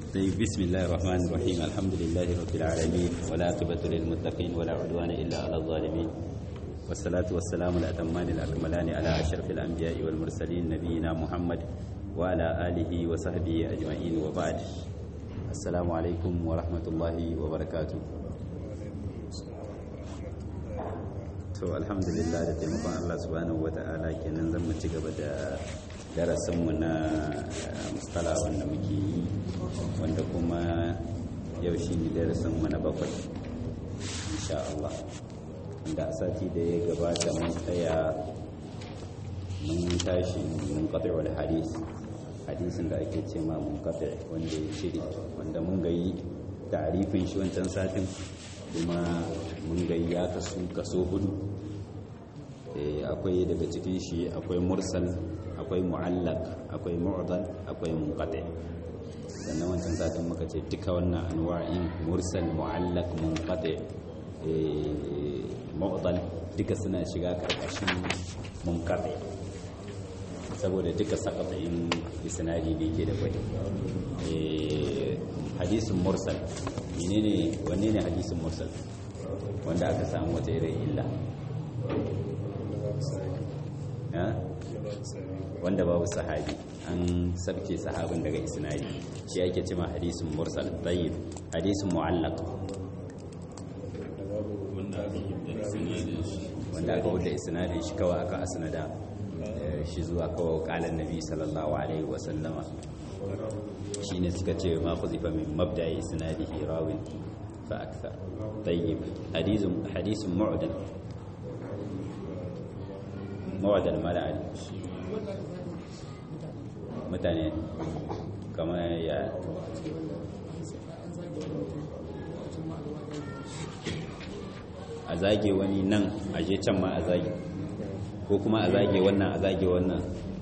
طيب بسم الله الرحمن الرحيم الحمد لله رب العالمين ولا عقبة للمتقين ولا عدوان إلا على الظالمين والصلاة والسلام الأتمان الأكملان على أشرف الأنبياء والمرسلين نبينا محمد وعلى آله وصحبه أجمعين وبعد السلام عليكم ورحمة الله وبركاته to alhamdulillah da taimakon Allah subhanahu wata'ala kenan zan mu ci gaba da darasinmu na mustala wanda muke yi wanda kuma yau shi ne darasinmu na bakwai insha Allah wanda a sati da ya gabata mun tsaya mun tashi mun kafa wal hadis hadisin da ake ce ma mun kafa wanda ya shiri wanda mun gayi ta'arifin shi wancan satin kuma mun gayi ya kasu kaso hudu akwai daga cikin shi akwai mursal akwai mu'allaq akwai mu'dal akwai munqati sannan wancan satin muka ce duka wannan anwa'in mursal mu'allaq munqati mu'dal duka suna shiga karkashin munqati saboda duka sakatain isnadi da yake da kwai hadisin mursal menene wanne ne hadisin mursal wanda aka samu wata irin illa wanda babu sahabi an sabke sahabin daga isnadi shi ake cima hadisin mursal tayyib hadisin mu'allaq wanda aka wuce isnadin shi kawai aka asnada shi zuwa kawai kalan nabi sallallahu alaihi wa sallama shine suka ce ma khuzifa min mabda'i isnadihi rawin fa akthar tayyib hadisin hadisin mu'dal mawadar mala'ari mutane kamar ya a zage wani nan a je can ma a zage ko kuma a zage wannan a zage wannan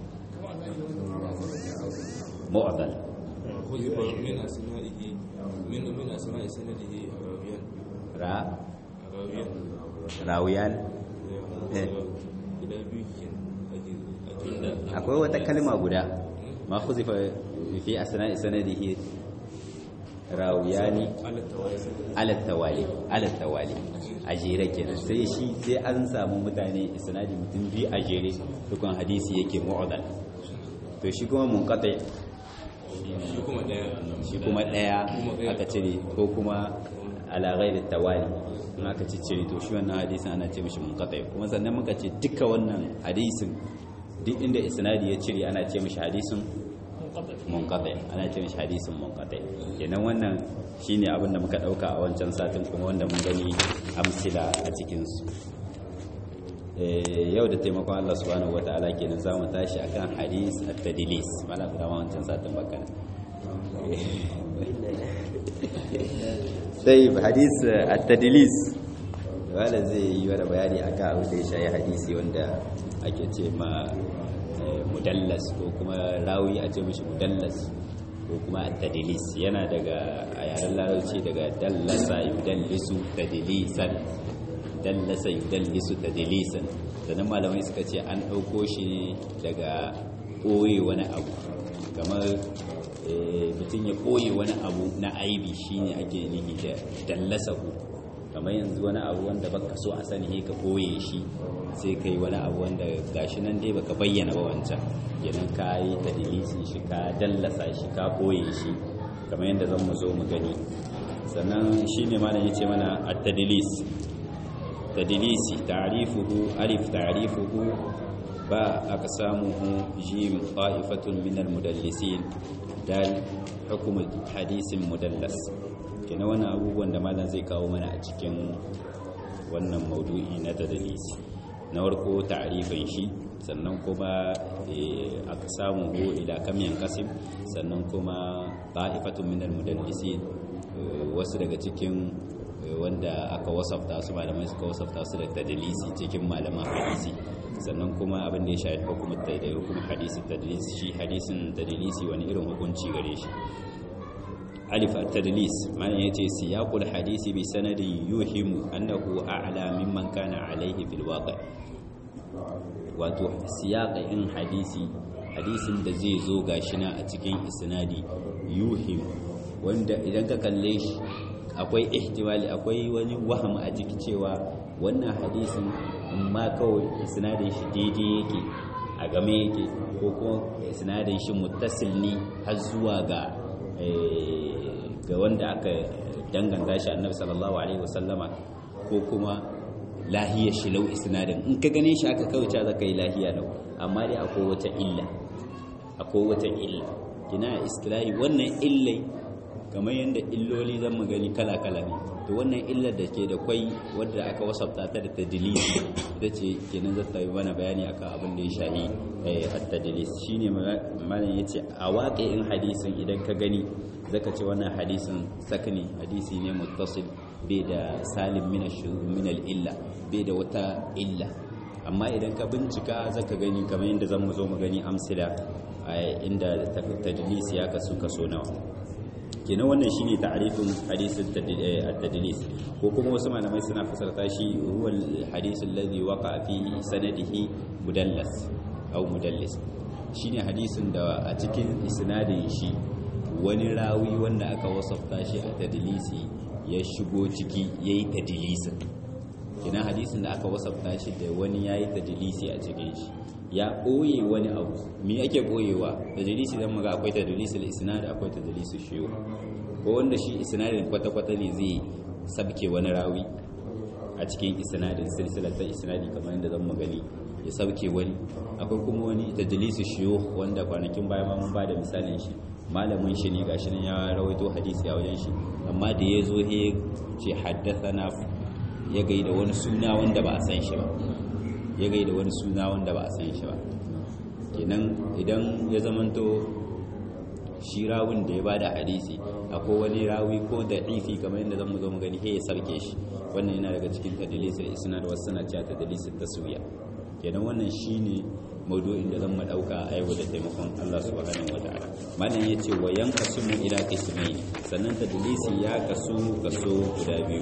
mawadar من أسمائه من من أسماء سنده راويان ra راويان rawiyan eh guda biyu ke ake akwai wata kalma guda ma khuzifa fi asna'i sanadihi rawiyani ala tawali ala tawali a jere kenan sai shi sai an samu mutane isnadi mutum biyu a jere dukkan hadisi yake mu'adal to shi kuma munqati shi kuma daya shi kuma daya aka cire ko kuma ala ghairi tawali in aka ci cire to shi wannan hadisin ana ce mishi munqati kuma sannan muka ce duka wannan hadisin duk inda isnadi ya cire ana ce mishi hadisin munqati ana ce mishi hadisin munqati kenan wannan shine abin da muka dauka a wancan satin kuma wanda mun gani amsila a cikin su Eh, yau da taimakon Allah subhanahu wataala kenan za mu tashi akan hadis at-tadlis mana da wancan satin bakana sai hadis at-tadlis wala zai yi wani bayani akan abin da ya shayi hadisi wanda ake ce ma eh, mudallas ko kuma rawi a ce mishi mudallas ko kuma at-tadlis yana daga a yaren larabci daga dallasa yudallisu tadlisan dallasa yudallisu tadlisan sannan malamai suka ce an ɗauko shi ne daga ɓoye wani abu kamar mutum ya ɓoye wani abu na aibi shine ake nihi da dallasa ku kamar yanzu wani abu wanda baka so a sani ka ɓoye shi sai kai wani abu wanda gashi nan dai baka bayyana ba wancan kenan ka yi tadilisi shi ka dallasa shi ka ɓoye shi kamar yadda zan mu zo mu gani sannan shine malam ya ce mana at-tadlis tadlisi ta'rifuhu alif ta'rifuhu ba aqsamuhu jim qa'ifatun min al-mudallisin dal hukm hadisin mudallas kina wannan abubuwan da malam zai kawo mana a cikin wannan maudu'i na tadlisi na farko ta'rifin shi sannan kuma aqsamuhu ila kam yanqasim sannan kuma qa'ifatun min al-mudallisin wasu daga cikin wanda aka wasafta su malamai suka wasafta su da tadlisi cikin malaman hadisi sannan kuma abin da ya shafi hukumar da hukumar hadisi tadlisi shi hadisin tadlisi wani irin hukunci gare shi alif at-tadlis mana yace siyaqul hadisi bi sanadin yuhimu annahu a'la mimman kana alayhi fil waqi' wato siyaqin hadisi hadisin da zai zo gashi na a cikin isnadi yuhim wanda idan ka kalle shi akwai ihtimali akwai wani waham a jiki cewa wannan hadisin amma kawai sinadin shi daidai yake a game yake ko kuma sinadin shi muttasil ne har zuwa ga ga wanda aka danganta shi annabi sallallahu alaihi wasallama ko kuma lahiya shi lau isnadin in ka gane shi aka kawai za ka yi lahiya lau amma dai akwai wata illa akwai wata illa kina istilahi wannan illai kamar yadda illoli zan gani kala-kala ne to wannan illar da ke da kwai wadda aka wasafta ta da tadilisi ita ce kenan za ta yi mana bayani akan abin da ya shahi a tadilis shine malam ya ce a waƙe in hadisin idan ka gani zaka ce wannan hadisin sakani hadisi ne muttasil bai da salim min min illa bai da wata illa amma idan ka bincika zaka gani kamar yadda zan mu zo mu gani amsila inda tadlis ya kasu kaso nawa kenan wannan shine ta'rifin hadisin at-tadlis ko kuma wasu malamai suna fasarta shi huwa al-hadith alladhi waqa fi sanadihi mudallas aw mudallis shine hadisin da a cikin isnadin shi wani rawi wanda aka wasafta shi a tadlisi ya shigo ciki yayi tadlisin kenan hadisin da aka wasafta shi da wani yayi tadlisi a cikin shi ya ɓoye wani abu me ake ɓoyewa da dalisi zan maga akwai tadlisul isnad akwai tadlisul shiyu ko wanda shi isnadin kwata-kwata ne zai sabke wani rawi a cikin isnadin silsilar ta isnadi kamar yadda zan magani ya sabke wani akwai kuma wani tadlisul shiyu wanda kwanakin baya ma mun ba da misalin shi malamin shi ne gashi nan ya rawaito hadisi a wajen shi amma da ya zo he ce haddathana ya gaida wani suna wanda ba a san shi ba ya gaida wani suna wanda ba a san shi ba kenan idan ya zamanto shi rawun da ya bada hadisi akwai wani rawi ko da ifi kamar yadda zan mu zo mu gani he ya sarke shi wannan yana daga cikin tadlisul isnad wasu suna cewa tadlisul taswiya kenan wannan shine maudu'in da zan mu dauka a yau da taimakon Allah subhanahu wataala malam yace wa yanqasimu ila qismayn sannan tadlisi ya kasu kaso guda biyu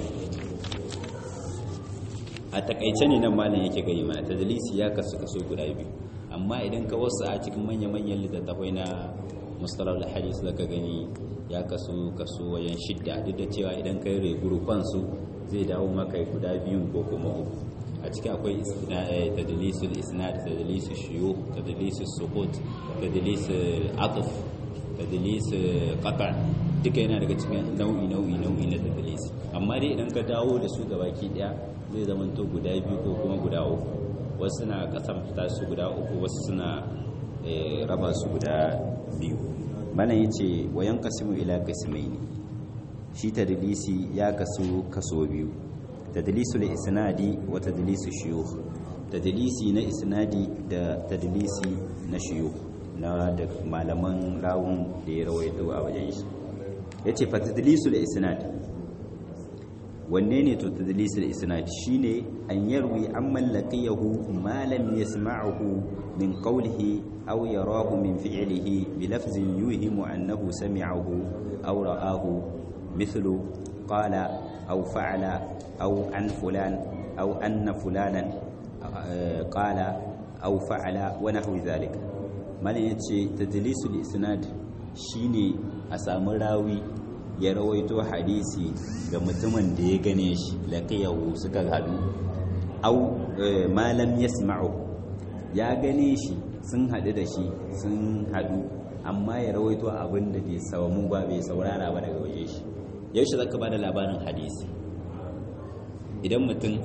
a takaice ne nan malam yake gani mana tadlisi ya kasu kaso guda biyu amma idan ka wasu a cikin manya-manyan littattafai na mustalar hadis da ka gani ya kasu kaso wajen shidda duk da cewa idan ka yi regurufan su zai dawo maka guda biyun ko kuma uku a ciki akwai tadlisul isnad tadlisul shiyu tadlisul sukut tadlisul atuf tadlisul qata duka yana daga cikin nau'i nau'i nau'i na tadlis amma dai idan ka dawo da su gabaki daya zai zama to guda biyu ko kuma guda uku wasu suna kasan fita su guda uku wasu suna raba su guda biyu mana ya ce wayan kasimu ila kasimai ne shi tadlisi ya kasu kaso biyu tadlisu da isnadi wa tadlisu shiyukh tadlisi na isnadi da tadlisi na shiyukh na da malaman rawun da ya rawaito a wajen shi yace fa tadlisu da isnadi wanne ne to tadlisul isnad shine an yarwi amman laqiyahu ma lam yasma'hu min qawlihi aw yarahu min fi'lihi bi lafzin yuhimu annahu sami'ahu aw ra'ahu mithlu qala aw fa'ala aw an fulan aw anna fulanan qala aw fa'ala wa nahwi dhalika malin yace tadlisul isnad shine a samu rawi ya rawaito hadisi ga mutumin da ya gane shi laqiyahu suka hadu au malam yasma'u ya gane shi sun hadu da shi sun hadu amma ya rawaito abin da bai samu ba bai saurara ba daga waje shi yaushe zaka bada labarin hadisi idan mutum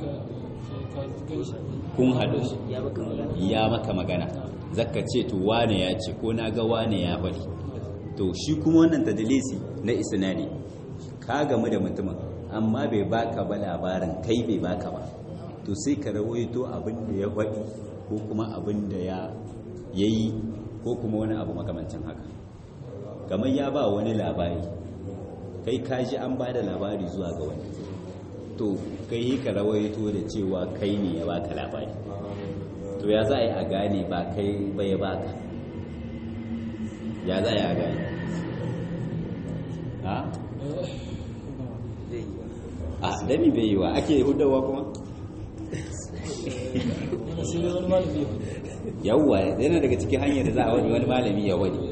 kun hadu ya maka magana zaka ce to wane ya ce ko na ga wane ya faɗi to shi kuma wannan tadlisi na isnadi ka gamu da mutumin amma bai baka ba labarin kai bai baka ba to sai ka rawaito abin da ya faɗi ko kuma abin da ya yayi ko kuma wani abu makamancin haka kamar ya ba wani labari kai ka ji an ba da labari zuwa ga wani to kai ka rawaito da cewa kai ne ya baka labari to ya za a yi a gane ba kai ba ya baka ya za a yi a gane ha? a dami bai yi wa ake hudawa kuma? yawwa yana daga cikin hanyar da za a wani wani malami ya wani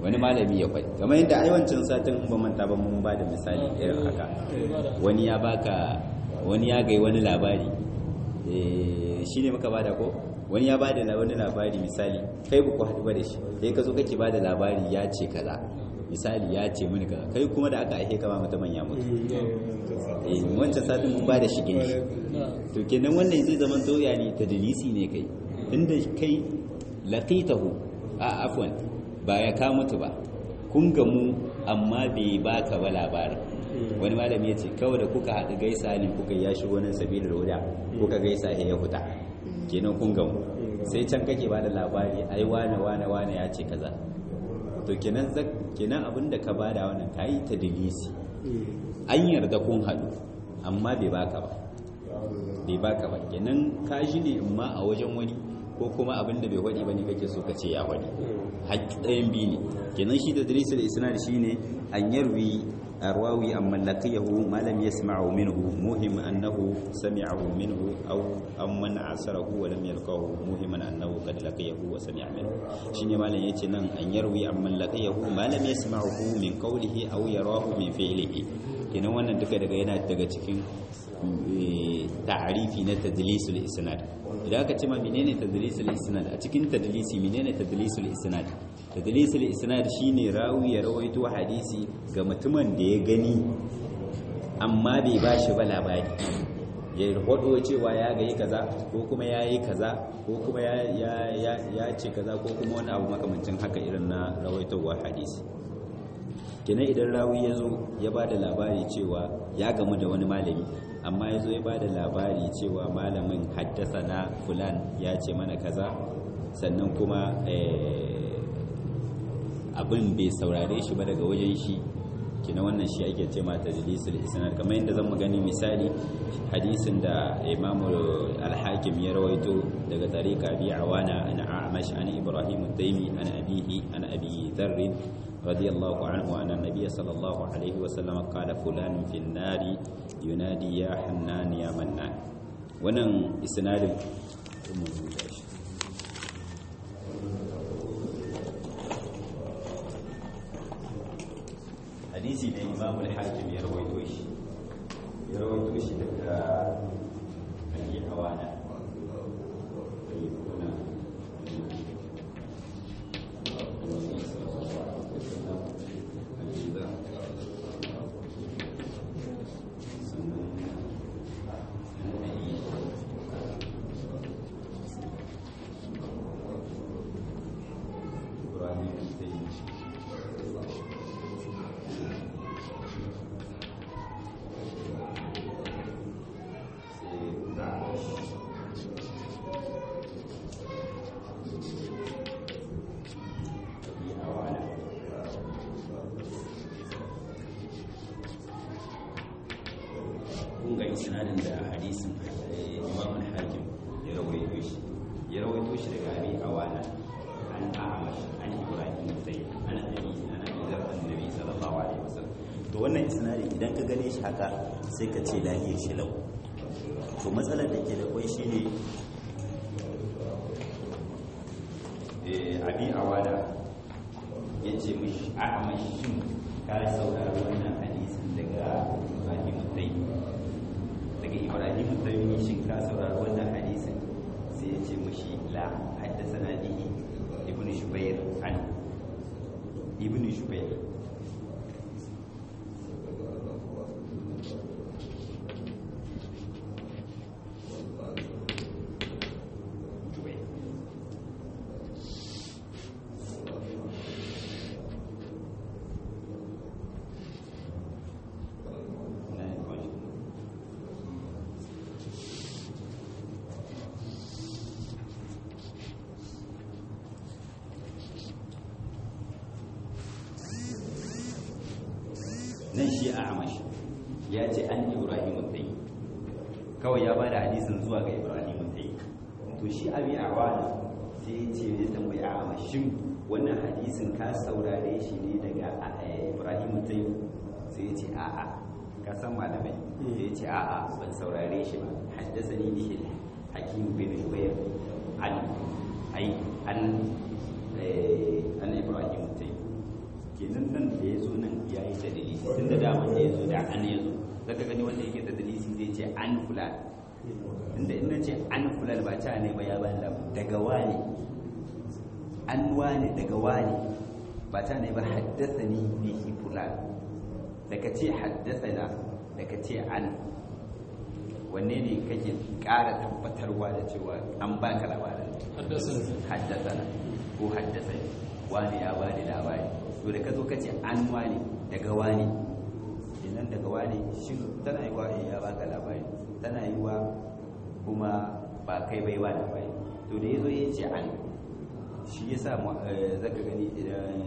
wani malami ya faɗi kamar yadda aiwancin satin in ba manta ba mun ba da misali irin haka wani ya baka wani ya gai wani labari shi ne muka bada ko wani ya bada wani labari misali kai ba ku haɗu ba da shi sai ka zo kake bada labari ya ce kaza misali ya ce mini kaza kai kuma da aka aike kama mutumin ya mutu eh wancan satin mun bada shige shi to kenan wannan zai zama to yani tadlisi ne kai tunda kai laqitahu a afwan ba ya ka mutu ba kun gamu amma bai baka ba labarin wani malami ya ce kawai da kuka haɗu gaisa ne kuka ya shigo nan sabilar wuda kuka gaisa ya ya huta kenan kun gamu sai can kake ba da labari ai wane wane wane ya ce kaza to kenan kenan abin da ka bada wannan ka yi ta dalisi an yarda kun haɗu amma bai baka ba bai baka ba kenan ka shi ne amma a wajen wani ko kuma abin da bai waɗi ba ne kake so ka ce ya waɗi haƙƙi ɗayan biyu ne kenan shi da dalisul isnad shine an yarwi الراوي عمن لقيه ما لم يسمعه منه موهم أنه سمعه منه أو أمن عصره ولم يلقاه موهما أنه قد لقيه وسمع منه شيني ما لن يتنن أن يروي عمن لقيه ما لم يسمعه من قوله أو يراه من فعله kenan wannan duka daga yana daga cikin ta'arifi na tadlisul isnad idan aka ce ma menene tadlisul isnad a cikin tadlisi menene tadlisul isnad tadlisul isnad shine rawi ya rawaito hadisi ga mutumin da ya gani amma bai bashi ba labari ya hodo cewa ya ga yi kaza ko kuma ya yi kaza ko kuma ya ce kaza ko kuma wani abu makamancin haka irin na rawaitowar hadisi kenan idan rawi ya zo ya ba da labari cewa ya gamu da wani malami amma ya zo ya ba da labari cewa malamin haddasa na fulan ya ce mana kaza sannan kuma abin bai saurare shi ba daga wajen shi kina wannan shi ake ce mata jilisul isnad kamar yadda zan gani misali hadisin da imamu al-hakim ya rawaito daga tariqa bi awana an a'mash an ibrahim ad-daimi an abihi an abi dharr radiyallahu anhu anna nabiy sallallahu alaihi wa sallam qala fulan fi an-nari yunadi ya hannan ya mannan wannan isnadin hadisi ne imam al-hakim ya rawaito shi ya rawaito shi daga abi hawana isnadin da hadisin imam al-hakim ya rawaito shi ya rawaito shi daga abi awana an ahmad an ibrahim sai an abi an abi zar annabi sallallahu alaihi wasallam to wannan isnadin idan ka gane shi haka sai ka ce lahiyar shi lau to matsalar da ke da kwai shine eh abi awana yace mishi ahmad shin ka saurari wannan hadisin daga ibrahim sai daga ibrahim taimi shin ka saurari wannan hadisin sai ya ce mushi la haddasa na bihi ibn shubair an ibn shubair nan shi a amashi ya ce an ibrahim tai kawai ya ba da hadisin zuwa ga ibrahim tai to shi abi a wani sai ya ce ya tambayi a amashin wannan hadisin ka saurare shi ne daga ibrahim tai sai ya ce a'a ka san malamai sai ya ce a'a ban saurare shi ba haddasa ni bihi hakim bin jubair an ai an an ibrahim tai kenan nan da ya zo nan ya yi tadlisi tun da dama da ya zo da an ya zo zaka gani wanda yake tadlisi zai ce an fulan inda ina ce an fulan ba ta ne ba ya ba daga wani an wani daga wani ba ta ne ba haddasa ni bihi fulan daga ce haddasa na daga ce an wanne ne kake ƙara tabbatarwa da cewa an baka labarin haddasa na ko haddasa ne wani ya bani labari to da ka zo ka ce an wani daga wani idan daga wani shi tana yi wa ya baka labari tana yi wa kuma ba kai bai wa labari to da ya zo ya ce an shi ya sa zaka gani idan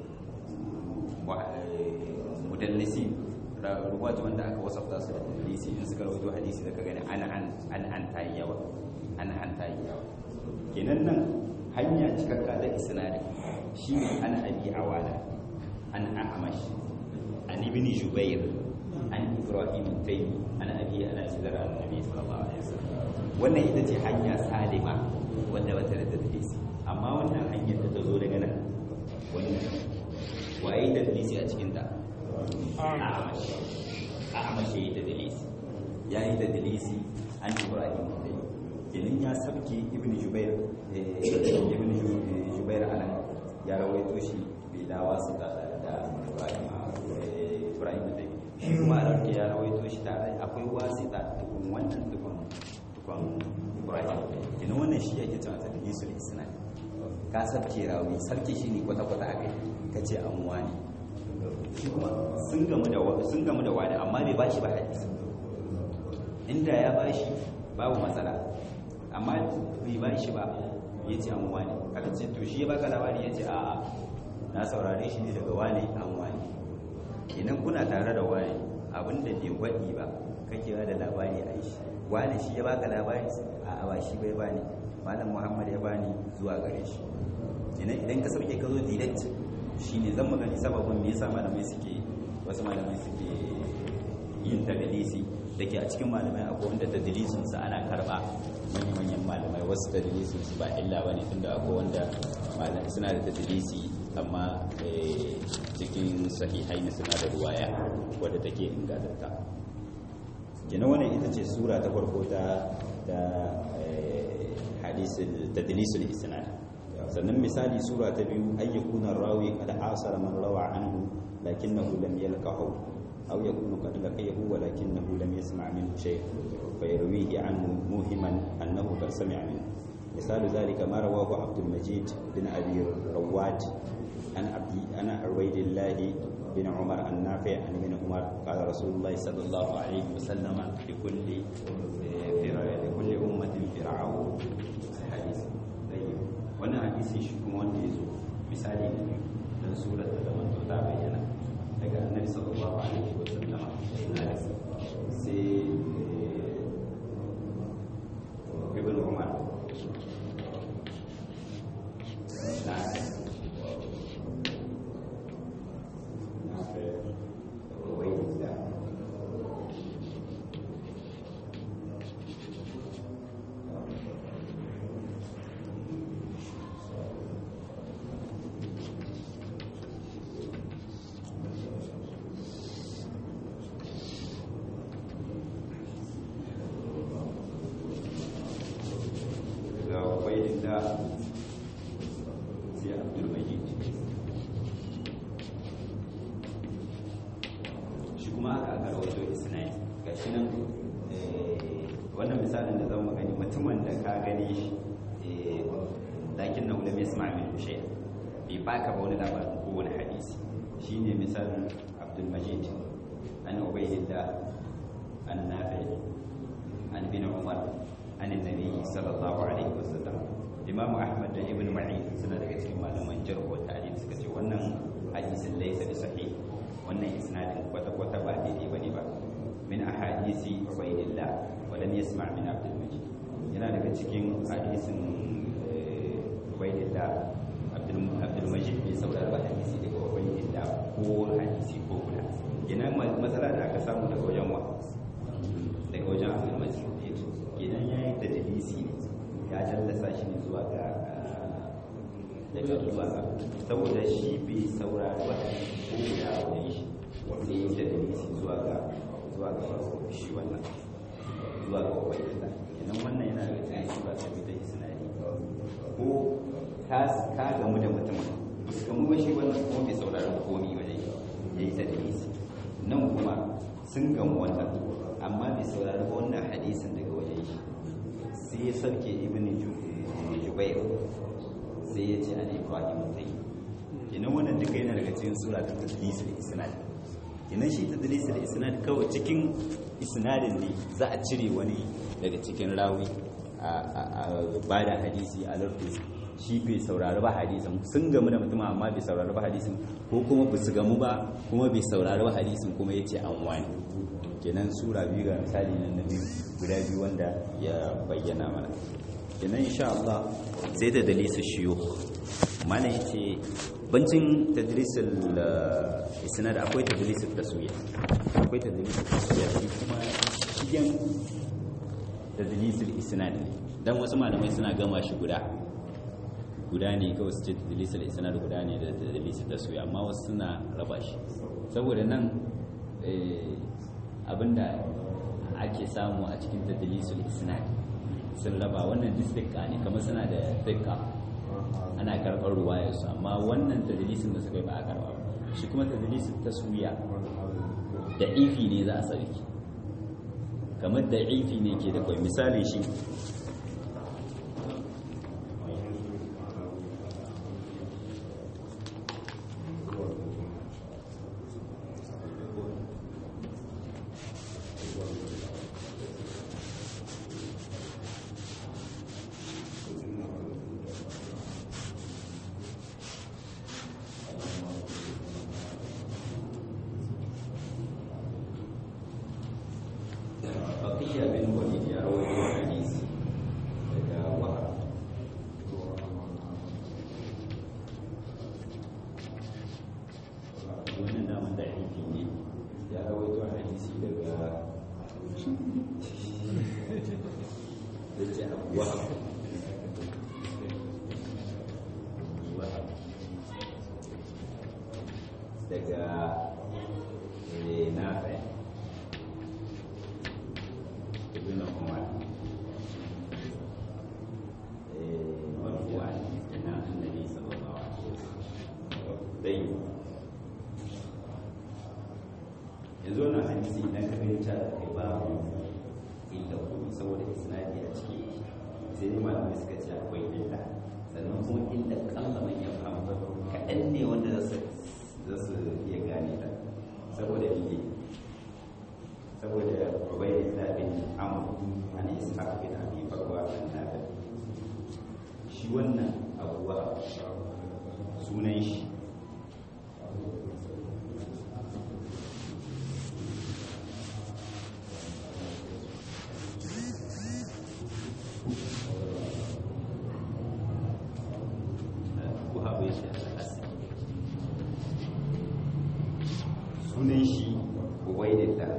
mudallisi ruwatu wanda aka wasafta su da hadisi in suka rawaito hadisi zaka gani an an an an tayi yawa an an tayi yawa kenan nan hanya cikakka da isnadi shine an abi awala an a'mash an ibn jubair an ibrahim taymi an abi ana zara annabi sallallahu alaihi wasallam wannan ita ce hanya salima wanda wata da hadisi amma wannan hanyar da ta zo daga nan wannan waye da hadisi a cikin ta a'mash a'mash yayi da dalisi yayi da dalisi an ibrahim taymi kenan ya sabke ibn jubair ibn jubair anan ya rawaito shi bai dawa su da da ibrahim ibrahim da shi kuma a rarke ya rawaito shi tare akwai wasi da tukun wannan tukun tukun ibrahim kenan wannan shi yake cewa ta hadisul isnad ka sabke rawi sarki shi ne kwata kwata a kai ka ce an wani shi kuma sun gamu da sun gamu da wani amma bai bashi ba hadisi inda ya bashi babu matsala amma bai ba shi ba ya ce an wani aka ce to shi ya baka labari ya ce a'a na saurare shi ne daga wani an wani idan kuna tare da wani abinda bai gwaɗi ba kake ba da labari a shi wani shi ya baka labari a'a ba shi bai bani malam muhammad ya bani zuwa gare shi idan idan ka sauke ka zo direct shine zan magani sababin me yasa malamai suke wasu malamai suke yin tadlisi da ke a cikin malamai akwai wanda tadlisin sa ana karba manyan malamai wasu tadlisin su ba illa bane tunda akwai wanda malamai suna da tadlisi amma cikin sahihai ne suna da ruwaya wadda take ingantatta kenan wannan ita ce sura ta farko ta da hadisul tadlisul isnad sannan misali sura ta biyu ayyukuna rawi qad asara man rawa anhu lakinnahu lam yalqahu أو يكون قد لقيه ولكنه لم يسمع منه شيء فيرويه عنه موهما أنه قد سمع منه مثال ذلك ما رواه عبد المجيد بن أبي رواد عن عبد أنا عبيد الله بن عمر النافع عن ابن عمر قال رسول الله صلى الله عليه وسلم لكل لكل أمة فرعون حديث طيب وانا حديث شكو wanda yazo misali ne dan surar da zaman ta bayyana daga annabi sallallahu alaihi wa sallama sai ibn umar na da sai abdulmajid shi kuma aka aka rawaito isnai ga shi nan wannan misalin da zama gani mutumin da ka gani shi lakin na ulam yasma min shay bai baka ba wani labarin ko wani hadisi shine misalin abdulmajid an ubaydillah an nafi an bin umar an annabi sallallahu alaihi wasallam imamu ahmad da ibn ma'in suna daga cikin malaman jarh wa ta'dil suka ce wannan hadisin laysa bi sahih wannan isnadin kwata kwata ba daidai bane ba min ahadisi ubaydillah wa lam yasma' min abdul majid yana daga cikin hadisin ubaydillah abdul abdul majid bai saurara ba hadisi daga ubaydillah ko hadisi ko kula kenan matsala da aka samu daga wajen wa daga wajen abdul majid kenan yayi tadlisi ne ya tallasa shi ne zuwa ga daga zuwa ga saboda shi bai saurari ba ko guda a wajen shi sai ya da dalisi zuwa ga zuwa ga shi wannan zuwa ga ubaidillah kenan wannan yana daga cikin sura ta bidan isnadi ko ka ka gamu da mutumin ba su gamu ba shi wannan kuma bai saurari komi wajen shi ya yi ta dalisi nan kuma sun gamu wannan amma bai saurari ba wannan hadisin daga wajen shi sai ya sarke ibn jubair sai ya ce an ibrahim zai kenan wannan duka yana daga cikin sura ta tadlisul isnad kenan shi tadlisul isnad kawai cikin isnadin ne za a cire wani daga cikin rawi a bada hadisi a lardu shi bai saurari ba hadisin sun gamu da mutum amma bai saurari ba hadisin ko kuma ba su gamu ba kuma bai saurari ba hadisin kuma ya ce an wani kenan sura biyu ga misali nan na biyu guda biyu wanda ya bayyana mana kenan insha Allah sai ta dalisa shiyo mana yace bancin tadrisul isnad akwai tadrisul taswiya akwai tadrisul taswiya shi kuma shigen tadrisul isnad ne dan wasu malamai suna gama shi guda guda ne kawai su ce tadlisul isnad guda ne da tadlisul taswiya amma wasu suna raba shi saboda nan abinda ake samu a cikin tadlisul isnad sun raba wannan distikka ne kamar suna da dikka ana karɓar ruwayarsu amma wannan tadlisin da suka yi ba a karɓa ba shi kuma tadlisin taswiya da ifi ne za a sarki kamar da ifi ne ke da kwai misali shi baqiya bin walid ya rawaito hadisi daga wahab wannan da wanda aiki ne ya rawaito hadisi daga yace abu wahab wahab daga eh, nafi ibn umar eh, marfu'an ina annabi sallallahu alaihi wasallam dai yanzu na hadisi idan ka gani ta kai babu illa kuma saboda isnadi a ciki sai dai malamai suka ce akwai illa sannan kuma illa kalla man ya fahimu kaɗan ne wanda za su za su iya gane ta saboda biye saboda ubaydillah bin amr an ishaq bin abi bakwa an nafi shi wannan abuwa sunan shi Wahab ya ce al-Asadi sunan shi ubaydillah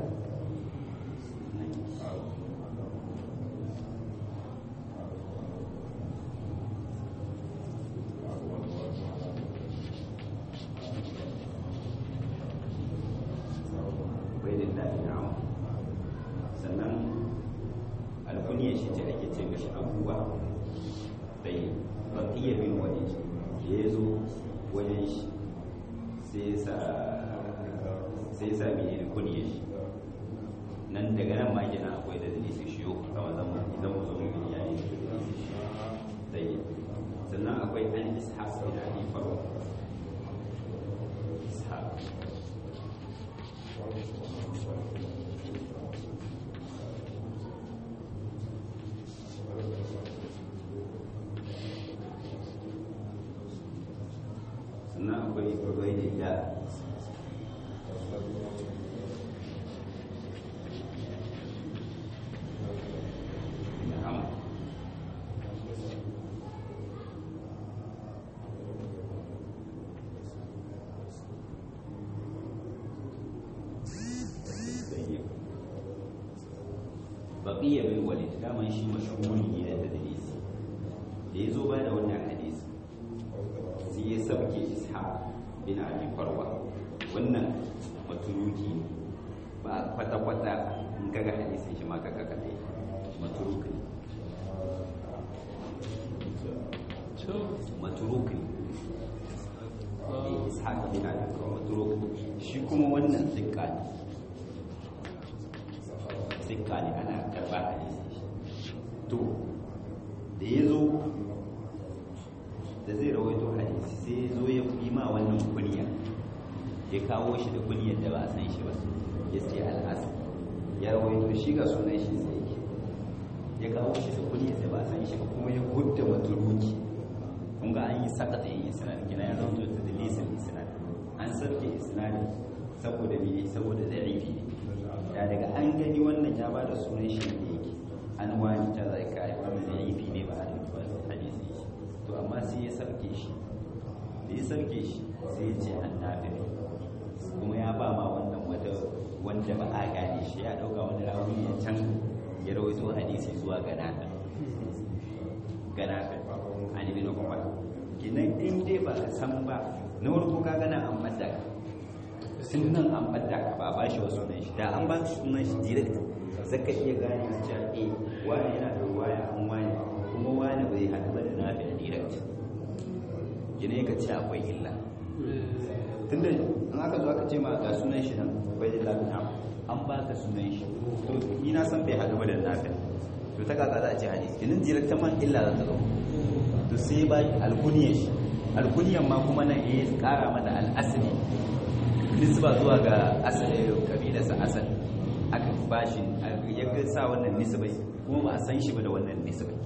ubaydillah bin amr sannan alkuniya shi ce ake ce mishi abubuwa dai baqiya bin walid da ya zo wajen shi sai ya sa sai ya sa mene ne kuniya shi nan daga nan ma kenan akwai da dalilin shi yau kama zama idan mu zo mu gani yayi da dalilin shi dai sannan akwai an ishaq bin abi farwa ishaq sannan akwai ubaidin da na'am baqiya bin walid daman shi mashhuri ne da tadlis da yazo ba da wannan hadisi bin abi farwa wannan maturuki ne ba kwata-kwata in kaga hadisin shi ma kaga kaɗai maturuki ne maturuki ne ishaq bin abi farwa maturuki shi kuma wannan sikka ne sikka ne ana karɓa hadisin shi to da ya zo da zai rawaito hadisi sai ya zo ya yi ma wannan kunya ya kawo shi da kunyar da ba a san shi ba ya ce al'asa ya rawaito shi ga sunan shi sai yake ya kawo shi da kunyar da ba a san shi ba kuma ya gudda maturuki kun ga an yi saka da yin isnad kina ya rawaito da dalisin isnad an sarke isnad saboda me saboda da'ifi ya daga an gani wannan ya ba da sunan shi ne yake an wani ta zai kai wannan da'ifi ne ba a da hadisi to amma sai ya sarke shi da ya sarke shi sai ya ce an nafi kuma ya ba ma wannan wata wanda ba a gane shi ya dauka wani rawi ne can ya rawaito hadisi zuwa ga nata ga nata an ibn umar kinan in dai ba ka san ba na farko ka gana an badda ka sunan an badda ka ba ba shi wa sunan shi da an ba shi sunan shi direct zaka iya gane cewa eh wani yana da waya an wani kuma wani bai haɗu ba da nafi da direct gine ka ce akwai illa tunda in aka zo aka ce ma ga sunan shi nan bai da lafiya an ba ka sunan shi to ni na san bai haɗu ba da nafi to ta kaka za a ce hadisi ginin direct man illa za ta zo to sai ba alkuniyar shi alkuniyar ma kuma nan ya kara mata al'asali nisba zuwa ga asali kabilarsa asali aka ba shi ya sa wannan nisbai kuma ba a san shi ba da wannan nisbai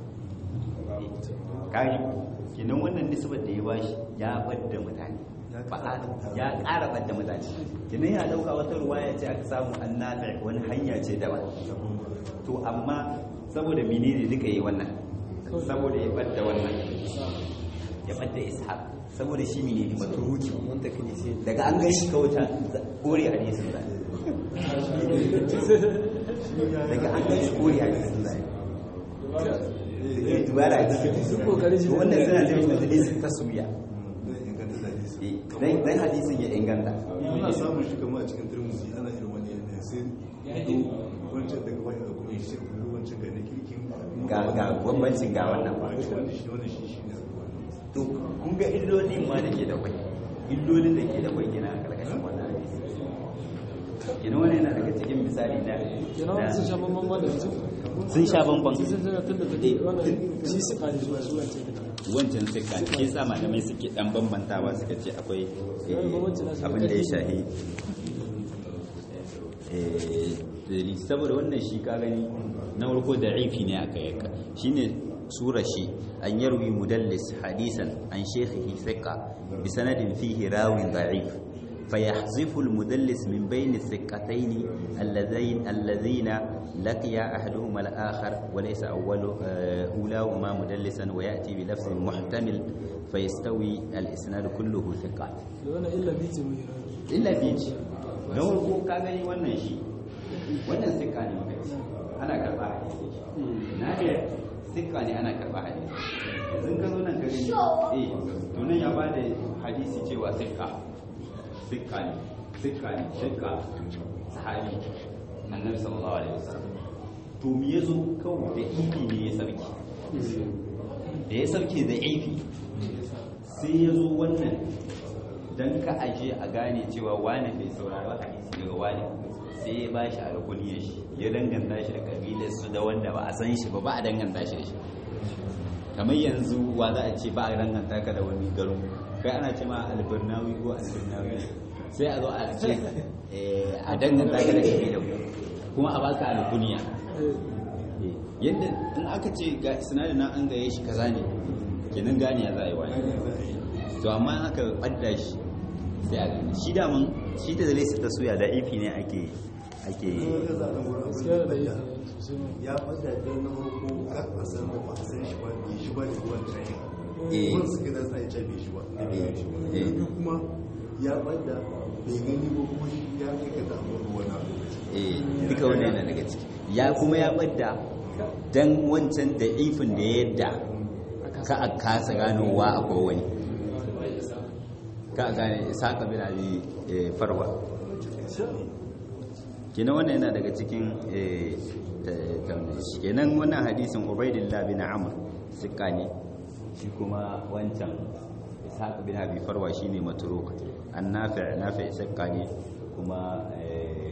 kari kinan wannan nisbar da ya bashi ya badda mutane ya ƙara badda mutane kinan ya dauka wata ruwa ya ce aka samu annata wani hanya ce daban to amma saboda menene duka yi wannan saboda ya badda wannan ya badda ishaq saboda shi menene maturuki daga an gan shi kawai ta kore hadisin zai daga an gan shi kore hadisin zai dubara ce wannan suna ce da hadisin taswiya dan hadisin ya inganta ana samun shi kama a cikin turmusi ana irin wani yanayi sai ido wancan daga wani abu ne shi wancan ga na kirkin ga ga bambancin ga wannan ba wanda shi wanda shi shi ne to kun ga illolin ma da ke da kwai illolin da ke da kwai gina a karkashin wannan hadisi gina wani yana daga cikin misali na kenan sun sha bambam ma da yanzu sun sha bambam sun sun tun da take wannan shi su kare zuwa zuwa ce da wancan suka ke sa malamai suke dan bambantawa suka ce akwai eh, abin da ya shahi eh, saboda wannan shi ka gani na farko da aifi ne aka yanka shine sura shi an yarwi mudallis hadisan an shekhihi thiqa bi sanadin fihi rawin da'if فيحذف المدلس من بين الثقتين اللذين الذين لقي أحدهما الآخر وليس أول آه، أولاهما مدلسا ويأتي بلفظ محتمل فيستوي الإسناد كله ثقات da wannan illa biji mai illa bici na farko ka gani wannan shi wannan sikka ne maka ce ana karɓa hadisi na ce sikka ne ana karɓa hadisi yanzu ka zo nan ka gani eh to nan ya bada hadisi cewa sikka sikka ne sikka ne sikka sahabi annabi sallallahu alaihi wasallam to me yazo kawai da ifi ne ya sarki da ya sarki da ifi sai ya zo wannan don ka aje a gane cewa wane bai saurari hadisi daga wane sai ya ba shi alkuniyar shi ya danganta shi da kabilar su da wanda ba a san shi ba ba a danganta shi da shi kamar yanzu wa za a ce ba a danganta ka da wani garin kai ana ce ma albirnawi ko albirnawi sai a zo a ce eh, a danganta ka da kabilar ku kuma a baka alkuniya yadda in aka ce ga sinadin nan an gaye shi kaza ne kenan gane ya za a yi wani to amma in aka ɓadda shi sai a gani shi daman shi da zai ta suya da ifi ne ake ake gaskiya da yi sosai ma ya fada da na farko ka a san da ba a san shi ba bai shi ba da ruwan tsaye Eh. ruwan su gidan sai ce bai shi ba Eh, eh. na biyu kuma ya fada bai gani ba kuma shi ya kai ka damu ruwa na lokaci eh duka wannan yana daga ciki ya kuma ya ɓadda dan wancan da ifin da ya yadda ka a kasa ganowa akwai wani ka gane isaka bin abi eh, farwa kenan wannan yana daga cikin eh, ta- ta- kenan wannan hadisin ubaidillah bin amr sika ne shi kuma wancan ishaq bin abi farwa shine matruk an nafi' nafi' sika ne kuma eh,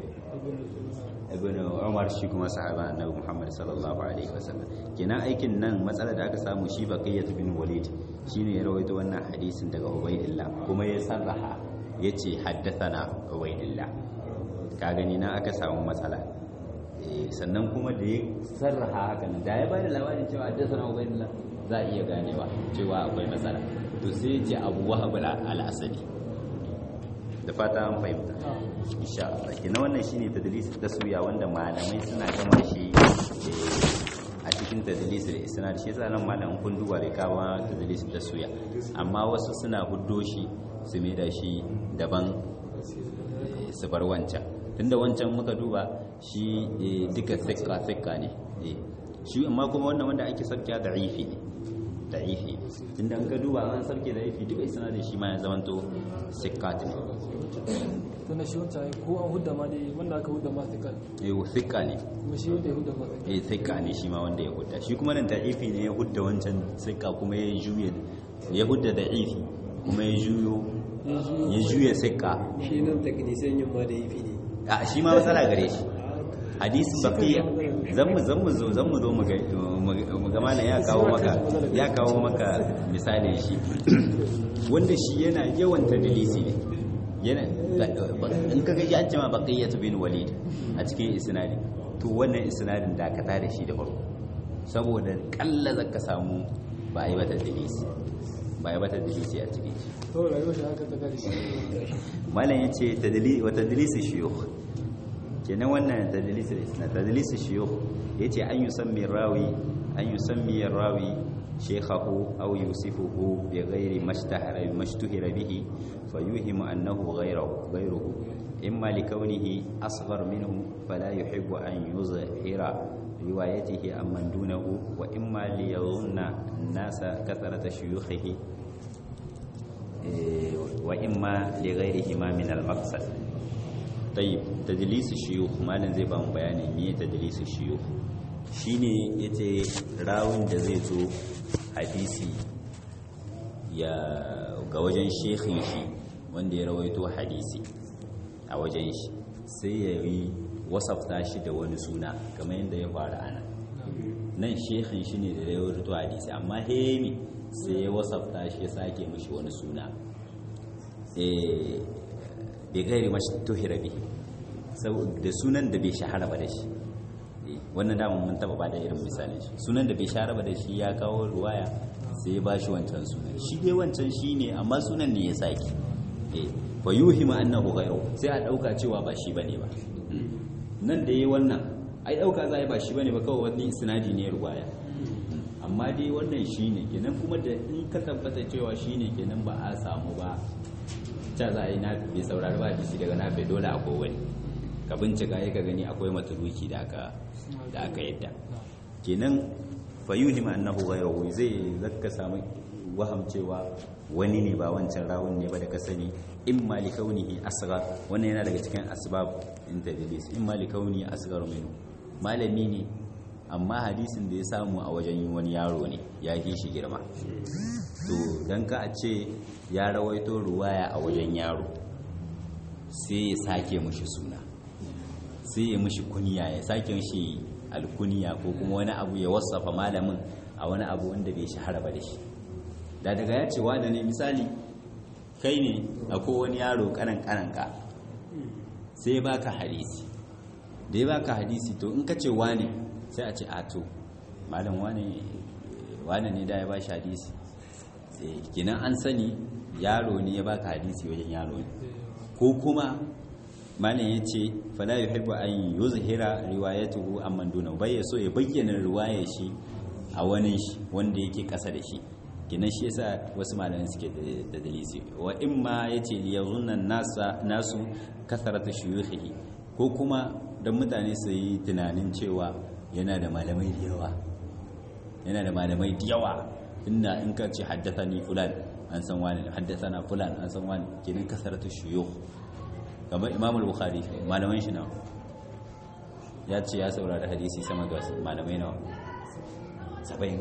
ibn umar shi kuma sahaba annabi muhammad sallallahu alaihi wasallam kenan aikin nan matsalar da aka samu shi baqiyat bin walid shine ya rawaito wannan hadisin daga ubaidillah kuma ya sarraha yace haddathana ubaidillah ka gani na aka samu matsala Eh, sannan kuma da ya sarraha hakan da ya bada labarin cewa haddathana ubaidillah za a iya ganewa cewa akwai matsala to sai ya ce abu wahab al-asadi da fata an fahimta insha Allah kina wannan shine tadlis taswiya wanda malamai suna gama shi eh, a cikin tadlis da isnad shi yasa nan malamin kun duba da kawo tadlis taswiya amma wasu suna huddo shi su mai da shi daban eh, su bar wancan tunda wancan muka duba shi eh, duka sikka sikka ne eh. shi amma kuma wannan wanda ake sarkiya da'ifi ne da'ifi tunda an ka duba an sarki da'ifi duka isnadin shi ma ya zamanto sikkat ne tana shi wancan ai ko an hudda ma dai wanda aka hudda ma sai kan eh sikka ne kuma shi wanda ya hudda ma sai eh sikka ne shi ma wanda ya hudda shi kuma nan da'ifi ne ya hudda wancan sikka kuma ya juye ya hudda da'ifi kuma ya juyo ya juya sikka shi nan taknisan yin ma da yi ne a shi ma matsala gare shi hadisin baqiya zan mu zan mu zo zan mu zo mu ga mu ga malam ya kawo maka ya kawo maka misalin shi wanda shi yana yawan tadlisi ne yana in ka gaji an ce ma baqiyatu bin walid a cikin isnadi to wannan isnadin dakata da shi da farko saboda kalla zaka samu ba a yi mata dalisi ba a yi mata dalisi a cikin shi to rayuwar shi haka ta kare shi malam ya ce tadli- wa tadlisi shiyukh kenan wannan tadlisi isnad tadlisi shiyukh yace an yusammi rawi an yusammi rawi shaykhahu aw yusifuhu bi ghairi mashtahara mashtuhira bihi fayuhimu annahu ghayruhu ghayruhu imma likawnihi asghar minhu fala yuhibbu an yuzhira riwayatihi amman dunahu wa imma liyadhunna an-nasa kathrata shuyukhihi وإما لغيرهما من المقصد طيب تدليس الشيوخ ما zai ba mu bayani me tadlis الشيوخ shine yace rawun da zai zo hadisi ya ga wajen shekhin shi wanda ya rawaito hadisi a wajen shi sai ya yi wasafta shi da wani suna kamar yadda ya faru ana nan shekhin shi ne da ya rawaito hadisi amma hemi sai ya wasafta shi ya sake mishi wani suna bai gairi mashi tuhira bihi da sunan da bai shahara ba da shi wannan damar mun taba ba da irin misalin shi sunan da bai shahara ba da shi ya kawo ruwaya sai ya bashi wancan sunan shi dai wancan shi ne amma sunan ne ya sake fa yuhima annahu ghayru sai a dauka cewa ba shi bane ba nan da yayi wannan ai dauka za a ba shi bane ba kawai wani isnadi ne ruwaya amma dai wannan shine kenan kuma da in ka tabbata cewa shine kenan ba a samu ba ta za a yi na bai saurari ba hadisi daga nafe dole akwai wani ka bincika ya ka gani akwai maturuki da aka da aka yadda kenan fayuhim annahu ghayruhu zai zakka samu waham cewa wani ne ba wancan rawun ne ba da ka sani in ma li kaunihi asghar wannan yana daga cikin asbab in tadlis in ma li kaunihi asghar minhu malami ne amma hadisin da ya samu a wajen wani yaro ne ya yi shi girma to don ka a ce ya rawaito ruwaya a wajen yaro sai ya sake mushi suna sai ya mushi kuniya ya sake mushi alkuniya ko kuma wani abu ya wasafa malamin a wani abu wanda bai shahara ba da shi da daga ya ce da ne misali kai ne akwai wani yaro kanan kananka sai ya baka hadisi da ya baka hadisi to in ka ce wane sai a ce a to malam wane wane ne da ya ba shi hadisi kinan an sani yaro ne ya baka hadisi wajen yaro ne ko kuma malam ya ce fala yuhibbu an yuzhira riwayatuhu amman duna bai ya so ya bayyana riwayar shi a wani shi wanda yake kasa da shi kinan shi yasa wasu malamai suke da dalisi wa imma yace yazunna nasa nasu kasarata shuyukhihi ko kuma dan mutane su yi tunanin cewa yana da malamai da yawa yana da malamai da yawa inda in ka ce haddathani fulan an san wani haddathana fulan an san wani kenan kasaratu shuyukh kamar imam al-bukhari malaman shi nawa ya ce ya saurari hadisi sama ga malamai nawa saba'in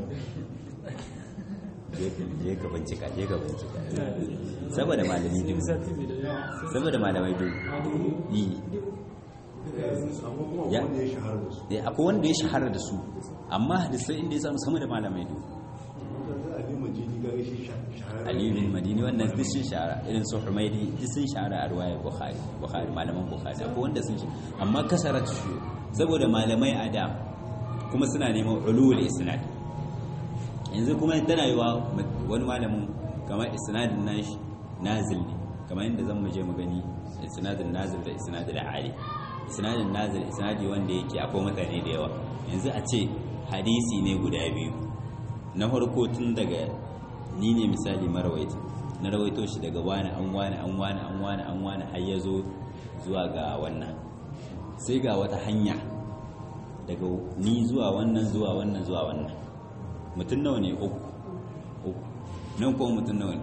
je ka bincika je ka bincika saboda malami dubu saboda malamai dubu yi amma kuma Ya. wanda ya shahara da su Eh, akwai wanda ya shahara da su amma hadisai inda ya samu sama da malamai dubu yanzu ali majini ga shi shahara aliyu bin madini wannan duk sun shahara irin su humaidi duk sun shahara a ruwayar bukhari bukhari malaman bukhari akwai wanda sun shahara amma kasarat shi saboda malamai a da kuma suna neman ulul isnad yanzu kuma tana yiwa wani malamin kamar isnadin nashi nazil ne kamar yadda zan mu je mu gani isnadin nazil da isnadin ali isnadin nazil isnadi wanda yake akwai mutane da yawa yanzu a ce hadisi ne guda biyu na farko tun daga ni ne misali marawaita na rawaito shi daga wani an wani an wani an wani an wani har ya zo zuwa ga wannan sai ga wata hanya daga ni zuwa wannan zuwa wannan zuwa wannan mutum nawa ne uku uku nan kuma mutum nawa ne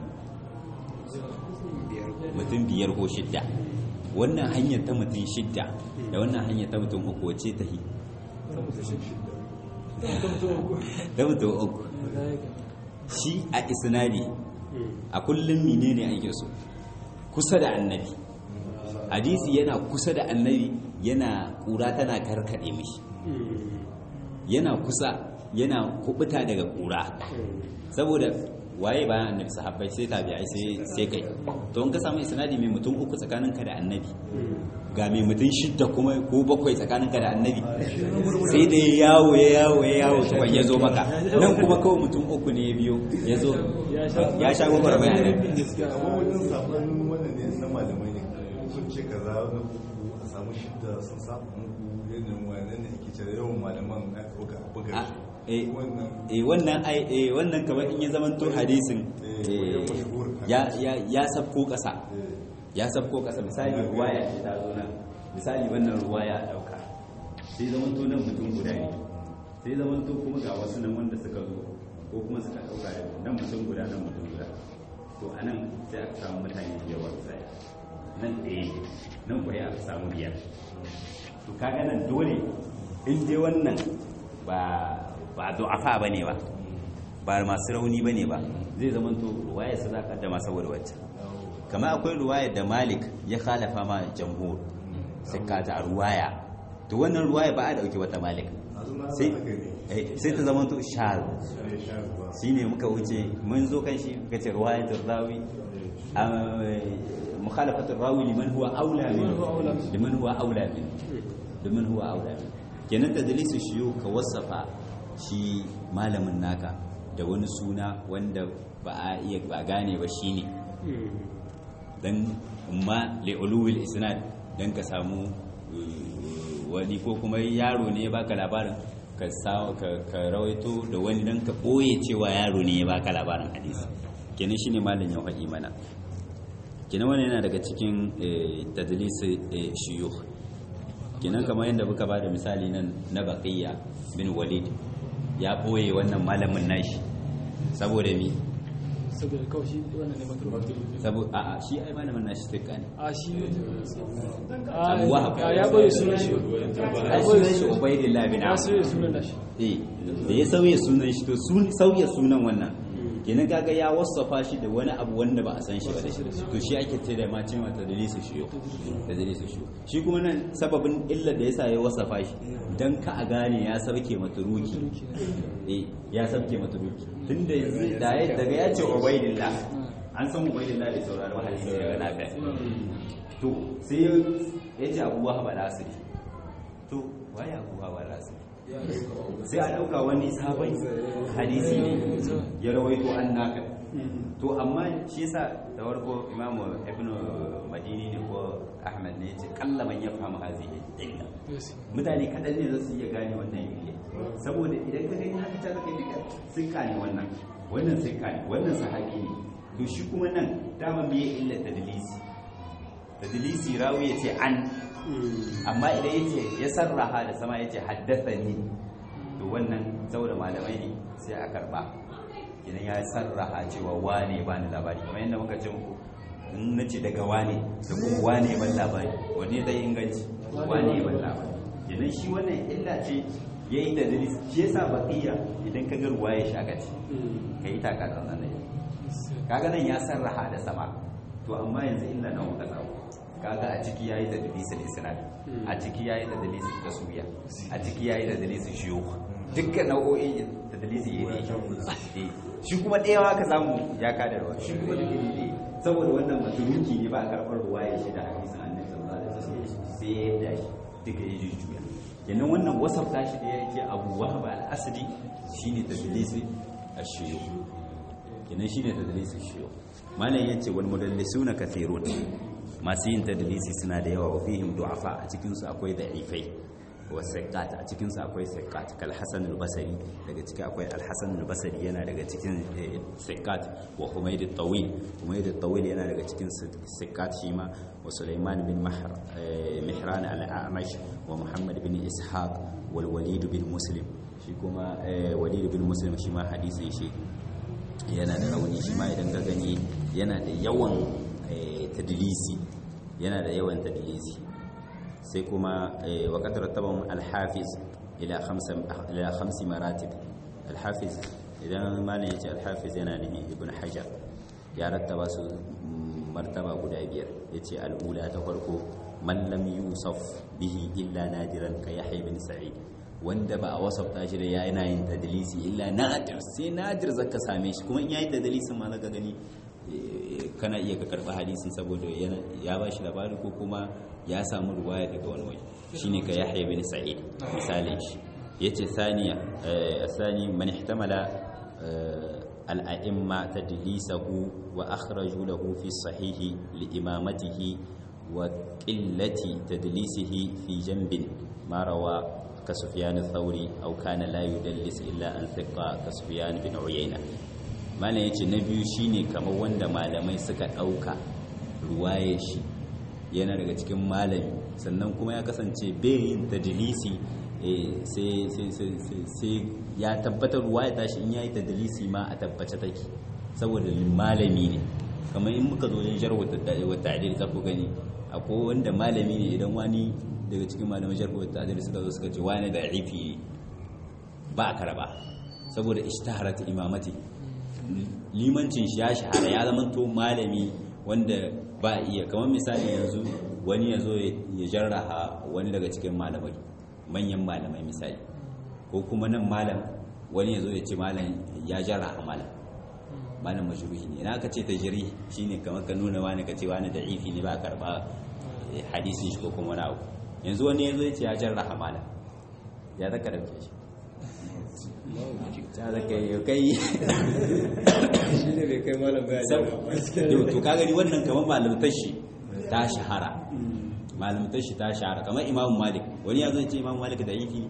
mutum biyar ko shidda wannan hanyar ta mutum shidda da wannan hanyar ta mutum uku wace ta yi ta mutum uku shi a isnadi a kullum menene ake so kusa da annabi hadisi yana kusa da annabi yana kura tana karkade mishi yana kusa yana kubuta daga kura saboda waye bayan annabi sahabbai sai tabi'ai sai sai kai to in ka samu isnadi mai mutum uku tsakaninka da annabi ga mai mutum shidda kuma ko bakwai tsakaninka da annabi sai da ya yawo ya yawo ya yawo tukwan ya zo maka nan kuma kawai mutum uku ne ya biyo ya zo ya sha gwagwar mai annabi amma wajen sabanin wannan ne na malamai ne sun ce kaza na uku a samu shidda sun samu muku yadda wannan ne ake cewa yawan malaman a buga a buga Ah, shi eh, wannan eh wannan ai eh wannan kamar in ya zamanto hadisin eh, ya ya ya sabko kasa ya sabko kasa misali ruwaya ce ta zo nan misali wannan ruwaya a dauka sai zamanto nan mutum guda ne sai zamanto kuma ga wasu nan wanda suka zo ko kuma suka dauka da nan mutum guda nan mutum guda to anan sai aka samu mutane da yawa sai nan ɗaya ne, nan kuwa aka samu biyar to kaga nan dole in dai wannan ba ba du'afa bane ba ba masu rauni bane ba zai zamanto ruwaya su zaka da masu wacce kamar akwai ruwaya da Malik ya khalafa ma jamhur sai ka ta ruwaya to wannan ruwaya ba a dauke wata Malik sai eh, sai ta zamanto shaz shine muka wuce mun zo kan shi muka ce ruwayatul rawi mukhalafatul rawi liman huwa aula min liman huwa aula min liman huwa aula min kenan tadlisu shiyu ka wasafa shi malamin naka da wani suna wanda ba a iya ba gane ba shine dan amma li'uluwil isnad dan ka samu uh, wani ko kuma yaro ne ya baka labarin ka sa ka, ka rawaito da wani dan ka boye cewa yaro ne ya baka labarin hadisi kenan shine malam ya faɗi mana kenan wannan yana daga cikin eh, tadlis eh, shuyukh kenan kamar yadda muka bada misali nan na baqiya bin walid ya boye wannan malamin nashi saboda mi saboda kawai shi wannan ne matur saboda a'a shi ai malamin nashi tukka ne a shi Abu Wahab. a ya boye sunan shi ai sunan shi ubaidillah bin ya amr sauye sunan nashi eh da ya sauya sunan shi to sun sauya sunan wannan kenan kaga ya wasafa shi da wani abu wanda ba a san shi ba da shi to shi ake ce da ma cewa tadlisu shiyo tadlisu shiyo shi kuma nan sababin illar da yasa ya wasafa shi dan ka a gane ya sauke maturuki eh ya sauke maturuki tunda yanzu da ya daga ya ce ubaidillah an san ubaidillah da saurari hadisi daga nafi to sai ya ce abu wahab al-asri to waye abu wahab al-asri sai a ɗauka wani sabon hadisi ne ya rawaito an naka to amma shi yasa da warko imamu ibn madini ne ko ahmad ne yace kalla man yafhamu hazihi illa mutane kadan ne za su iya gane wannan illa saboda idan ka gani haka ta zaka duka sun kane wannan wannan sun kane wannan sahabi ne to shi kuma nan dama me illa tadlisi tadlisi rawi yace an amma idan yace ya sarraha da sama yace haddathani to wannan saboda malamai ne sai a karba idan ya sarraha cewa wane ba ni labari kamar yadda muka ce muku in na ce daga wane da kuma wane ban labari wanne zai inganci wane ban labari idan shi wannan illa ce ya yi da dalil shi yasa baqiya idan ka ga ruwa ya shaka ce ka yi taka tsantsan da kaga nan ya sarraha da sama to amma yanzu illa nan muka samu kaga a ciki yayi da dalisin isnad a ciki yayi da dalisin taswiya a ciki yayi da dalisin shuyukh dukkan nau'o'in da dalisi ya ne shi kuma ɗaya ma ka samu ya kada ruwa shi kuma da gini ne saboda wannan maturuki ne ba a karɓar ruwa ya shi da hadisin annabi sallallahu alaihi wasallam sai ya yadda shi duka ya jujjuya kenan wannan wasafta shi da yake abu wahaba al-asli shine tadlisi ash-shuyukh kenan shine tadlisi ash-shuyukh malam yace wal mudallisuna kathirun masu yin tadlisi suna da yawa wa fihim du'afa a cikin su akwai da'ifai wa siqat a cikin su akwai siqat kal hasan al-basri daga ciki akwai al-hasan al-basri yana daga cikin siqat wa humayd al-tawil humayd al-tawil yana daga cikin siqat shi ma wa sulaiman bin mahr mihran al-a'mash wa muhammad bin ishaq wal walid bin muslim shi kuma walid bin muslim shi ma hadisin shi yana da rauni shi ma idan ka gani yana da yawan tadlisi yana da yawan tadlisi sai kuma wa qadar tabam al-hafiz ila khamsa ila khamsi maratib al-hafiz idan malam yace al-hafiz yana nufin ibn hajar ya rattaba su martaba guda biyar yace al-ula ta farko man lam yusaf bihi illa nadiran ka yahya bin sa'id wanda ba a wasafta shi da yana yin tadlisi illa nadir sai nadir zaka same shi kuma in yayi tadlisin ma zaka gani kana iya ka karba hadisin saboda ya ba shi labari ko kuma ya samu ruwaya daga wani waje shine ka yahya bin sa'id misalin shi yace thaniya thani man ihtamala al-a'imma tadlisahu wa akhraju lahu fi sahihi li imamatihi wa qillati tadlisihi fi janbin ma rawa كسفيان الثوري أو كان لا يدلس إلا أن ثقة كسفيان بن عيينة malam yace na biyu shine kamar wanda malamai suka ɗauka ruwaye shi yana daga cikin malami sannan kuma ya kasance bayin tadlisi sai ya tabbatar ruwaya tashi in yayi tadlisi ma a tabbace take saboda malami ne kamar in muka zo yin jarwa wa ta'dil za ku gani akwai wanda malami ne idan wani daga cikin malaman jarwa wa ta'dil suka zo suka ce wani da ifi ba a karaba saboda ishtaharat imamati limancin shi ya shahara ya zama to malami wanda ba iya kamar misali yanzu wani ya zo ya jarraha wani daga cikin malamai manyan malamai misali ko kuma nan malam wani ya zo ya ce malam ya jarraha malam malam majruhi ne ina ka ce ta jiri shine kamar ka nuna wani ka ce wani da ifi ne ba karba hadisin shi ko kuma wani abu yanzu wani ya zo ya ce ya jarraha malam ya zaka dauke shi ta zaka yi kai shi ne bai kai malam baya yau to ka gani wannan kamar malamtar shi ta shahara malamtar shi ta shahara kamar imamu malik wani ya zai ce imamu malik da yiki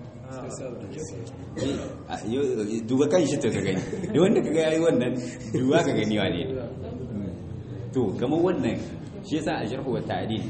duba kan shi to ka gani da wanda ka ga yayi wannan duba ka gani wane ne to kamar wannan shi yasa a sharhu wa ta'dil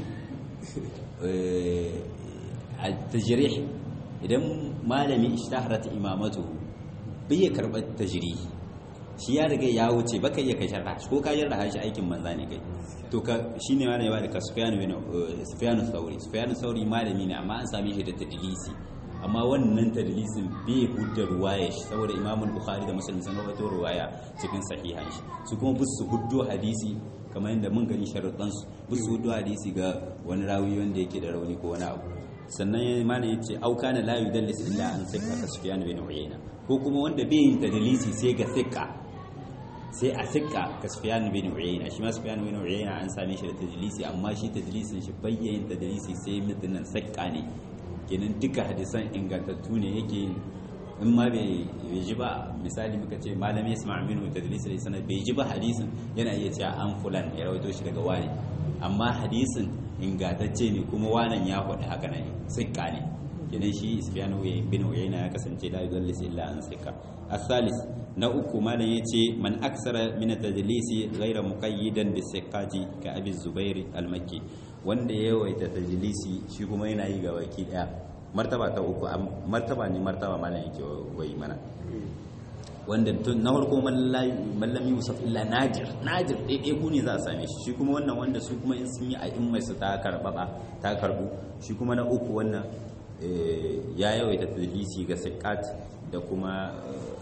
a tajrih idan malami ishtaharat imamatu bai ya karɓar tajrih shi ya riga ya wuce baka iya kai sharha ko ka yarda shi aikin manza ne kai to ka shine malami ba da ka Sufyan bin Sufyan Thawri Sufyan Thawri malami ne amma an same shi da tadlisi amma wannan tadlisin bai hudda ruwaya shi saboda Imam Bukhari da Muslim sun rawaito ruwaya cikin sahihan shi su kuma bus su huddo hadisi kamar yadda mun gani sharuɗan su bus su huddo hadisi ga wani rawi wanda yake da rauni ko wani abu sannan malam yace au kana la yudallis illa an sikka ka Sufyan bin Uyayna ko kuma wanda bai yin tadlisi sai ga sikka sai a sikka ka Sufyan bin Uyayna shi ma Sufyan bin Uyayna an same shi da tadlisi amma shi tadlisin shi bayyayin tadlisi sai mutunan sikka ne kenan duka hadisan ingantattu ne yake in ma bai ji ba misali muka ce malami Isma'il bin tadlis da sanad bai ji ba hadisin yana iya cewa an fulan ya rawaito shi daga wani amma hadisin ingantacce ne kuma wanan ya faɗi haka ne sikka ne kenan shi Sufyan bin Uyayna ya kasance la yudallis illa an sikka الثالث na uku malam ya ce man aksara min tadlisi ghayra muqayyidan bi siqati ka abi zubair al-makki wanda ya yawaita tadlisi shi kuma yana yi ga baki daya martaba ta uku martaba ne martaba malam yake wai mana wanda tun na farko mallami yusuf illa najir najir ɗaiɗai ku ne za a same shi shi kuma wannan wanda su kuma in sun yi a in mai su ta karɓa ta karɓu shi kuma na uku wannan ya yawaita tadlisi ga sikat da kuma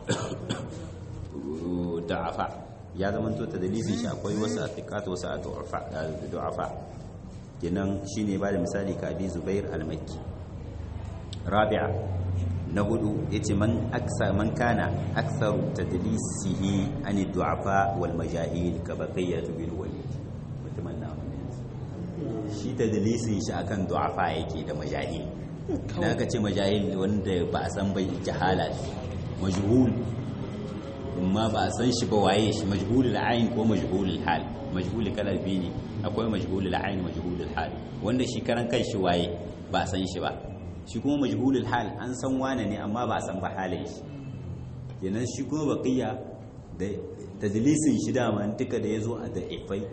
da'afa ya zama to tadlisin shi akwai wasu a sikat wasu a da'afa kenan shine ba da misali ka abi zubair al-makki rabi'a na hudu yace man aksa man kana aktharu tadlisihi an du'afa wal majahil ka baqiyat bil walid mutumin na shi tadlisin shi akan du'afa yake da majahil na ka ce majahil wanda ba a san bai jahala majhul amma ba a san shi ba waye shi majhulul ayn ko majhulul hal majhul kala biyu ne akwai majhulul ayn majhulul hal wanda shi karan kanshi waye ba a san shi ba shi kuma majhulul hal an san wane ne amma ba a san ba halin shi kenan shi kuma baqiya da tadlisin shi dama duka da yazo a da ifai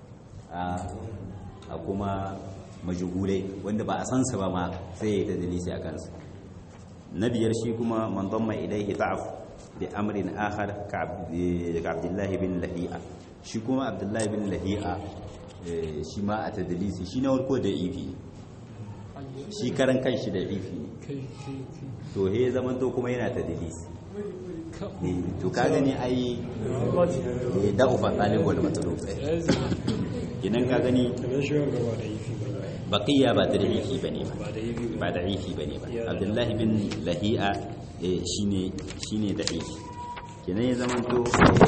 a kuma majhulai wanda ba a san sa ba ma sai ya tadlisi a kansa na biyar shi kuma man damma ilaihi da'af bi amrin akhar ka abdullahi bin lahi'a shi kuma abdullahi bin lahi'a shi ma a tadlisi shi na warko da ifi shi karan kanshi da ifi ne to he zaman to kuma yana tadlisi to ka gani ai da ufa talib wal matlub idan ka gani baqiya ba tadlisi bane ba ba da ifi bane ba abdullahi bin lahi'a shine shine da ifi kenan ya zaman to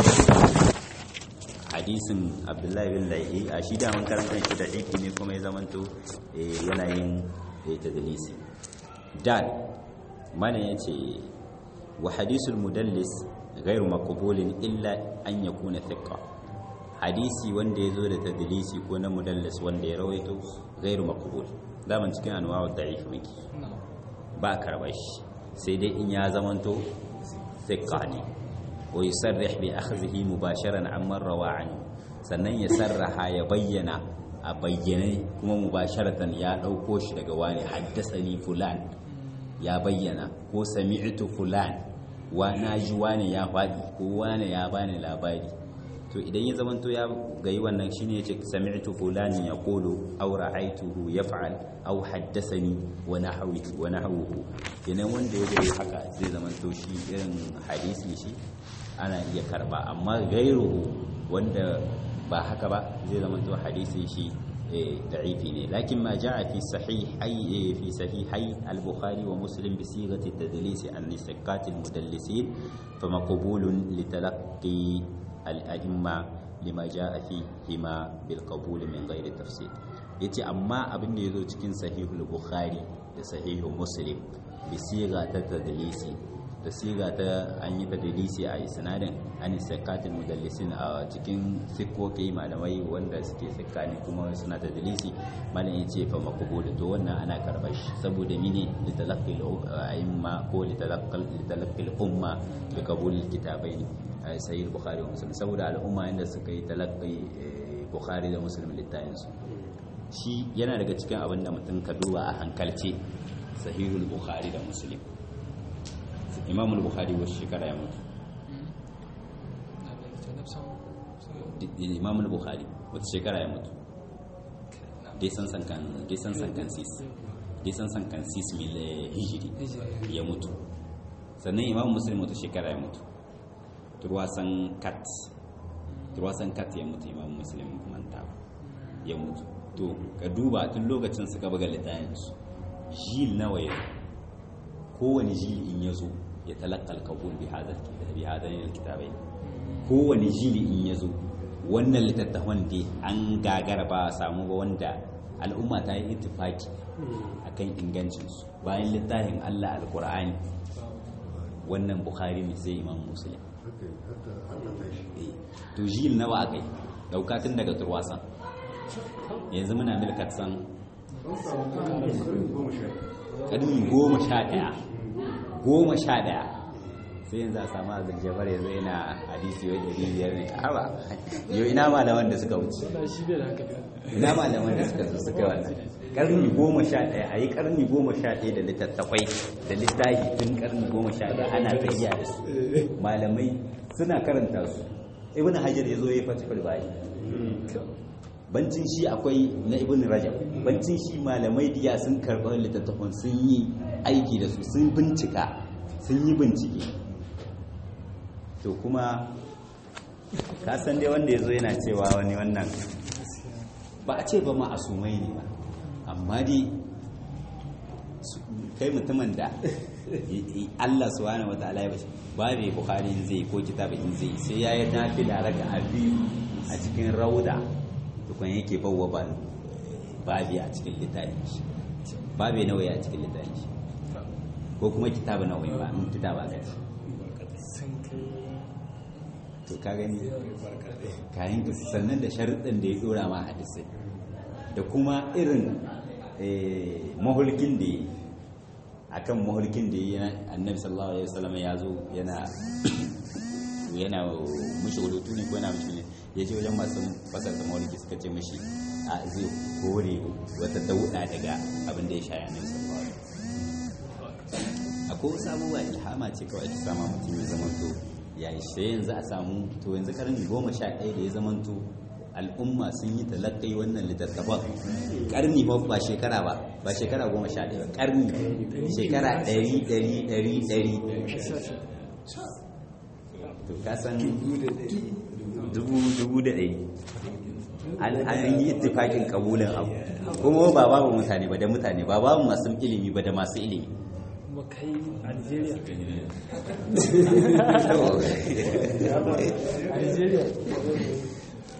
hadisin abdullahi bin laihi a shi daman karanta shi da aiki ne kuma ya zamanto yana yin tadlisi dal mana ya ce wa hadisul mudallis gairu makubulin illa an ya kuna thiqqa hadisi wanda ya zo da tadlisi ko na mudallis wanda ya rawaito gairu makubul daman cikin anwawa da'if miki ba karbar shi sai dai in ya zamanto thiqqa ne wa yusarrih bi akhdhihi mubasharan amman rawa anhu sannan ya sarraha ya bayyana a bayyane kuma mubasharatan ya dauko shi daga wani haddasani fulan ya bayyana ko sami'tu fulan wa naji wani ya fadi ko wani ya bani labari to idan ya zamanto ya gayi wannan shine yace sami'tu fulan yaqulu aw ra'aytuhu yaf'al aw haddathani wa nahwi wa nahwuhu kenan wanda ya gari haka zai zamanto shi irin hadisi shi ana iya karba amma gairuhu wanda ba haka ba zai zama to hadisin shi da'ifi ne lakin ma ja'a fi sahihai fi sahihai al-bukhari wa muslim bi sighati tadlis an nisqat al-mudallisin fa maqbulun li talaqqi al-a'imma lima ja'a fihima bil qabul min ghairi tafsir yace amma abin da yazo cikin sahihul bukhari da sahihul muslim bi sigha ta tadlisi da siga ta an yi tadlisi a isnadin an sakatin mudallisin a cikin sikkoki malamai wanda suke sikani kuma suna tadlisi malam ya ce fa makubul to wannan ana karbar shi saboda mini li talaqqi al-a'imma ko li talaqqi al-umma bi qabul al-kitabaini sahih bukhari wa muslim saboda al'umma inda suka yi talaqqi bukhari da muslim littafin su shi yana daga cikin abin da mutum ka duba a hankalce sahihul bukhari da muslim imam al-bukhari wasu shekara ya mutu imam al-bukhari wata shekara ya mutu dai san sankan dai san sankan sis dai san sankan sis mil hijiri ya mutu sannan imam muslim wata shekara ya mutu turwasan kat turwasan kat ya mutu imam muslim manta ya mutu to ka duba tun lokacin suka buga littafinsu jil nawa ya kowane jil in ya zo ya talakal kabul bi hadarin alkitabai kowane jili in ya zo wannan littattafan da an gagara ba a samu ba wanda al'umma ta yi itifaki akan ingancinsu bayan littafin allah alkur'ani wannan bukhari ne sai imam muslim to jil nawa aka yi daukatun daga turwasan yanzu muna milkat san ƙarni goma sha ɗaya goma sha ɗaya sai yanzu a samu azul jabar yanzu yana hadisi wai ɗari biyar ne haba yau ina malaman da suka wuce wannan shi bai da haka ina malaman da suka zo suka wannan karni goma sha ɗaya a yi karni goma sha ɗaya da littattafai da littafi tun karni goma sha ɗaya ana tsayiya da su malamai suna karanta su ibn hajar ya zo ya fata bayi bancin shi akwai na ibn rajab bancin shi malamai diya sun karɓar littattafan sun yi aiki da su sun bincika sun yi bincike to kuma ka san dai wanda ya zo yana cewa wani wannan ba a ce ba ma asumai ne ba amma dai su- kai mutumin da Allah subhanahu wataala ya bashi babu bukhari in zai ko kitab in zai sai ya yi nafila raka a biyu a cikin rauda tukun yake bawa ba babi a cikin littafin shi babi nawa a cikin littafin shi ko kuma kitabu nawa ba in kitaba ka ce sun kai to ka gani kayan ka sannan da sharuɗin da ya dora ma hadisai da kuma irin eh, mahulkin da ya yi akan mahulkin da ya yi annabi sallallahu alaihi wasallam ya zo yana yana mushi hudutu ne ko yana mushi ne ya ce wajen masu fasar da mahulki suka ce mashi a zai kore wata dauda daga abin da ya sha annabi sallallahu alaihi wasallam akwai wasu abubuwa ilhama ce kawai ake sama mutum ya zamanto ya yi sai yanzu a samu to yanzu karni goma sha ɗaya da ya zamanto al'umma sun yi talakai wannan littattafan karni ba ba shekara ba ba shekara goma sha ɗaya ba karni shekara ɗari ɗari ɗari ɗari to ka san dubu dubu da ɗari an an yi ittifakin kabulin abu kuma ba babu mutane ba da mutane ba babu masu ilimi ba da masu ilimi kuma kai algeria algeria